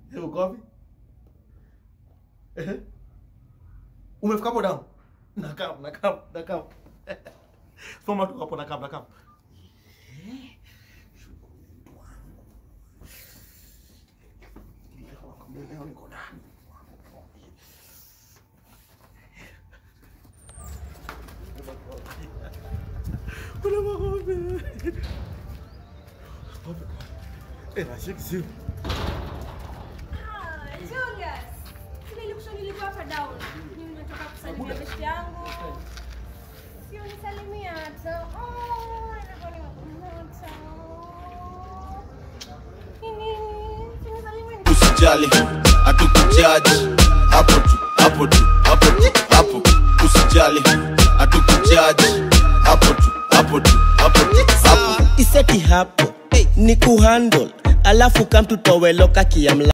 Eh, uko wapi? Eh? Umefika hapo down? Nakam, nakam, nakam. Soma tu hapo nakam, nakam. Leo niko ndani. Kuna makombe. Eh, nashiki simu. Ah, Julius. Sina nilikusha nilikuwa hapa down. Nimetoka kusalimia besti yangu. Sio nisalimia tu. Oh, ilikuwa nimekumbuka. Nini? Sinisalimia ni- usijali hatukujaji hapo tu hapo tu hapo tu hapo usijali hatukujaji hapo tu hapo tu hapo tu hapo iseti hapo ni kuhandle alafu kamtutoweloka kiamla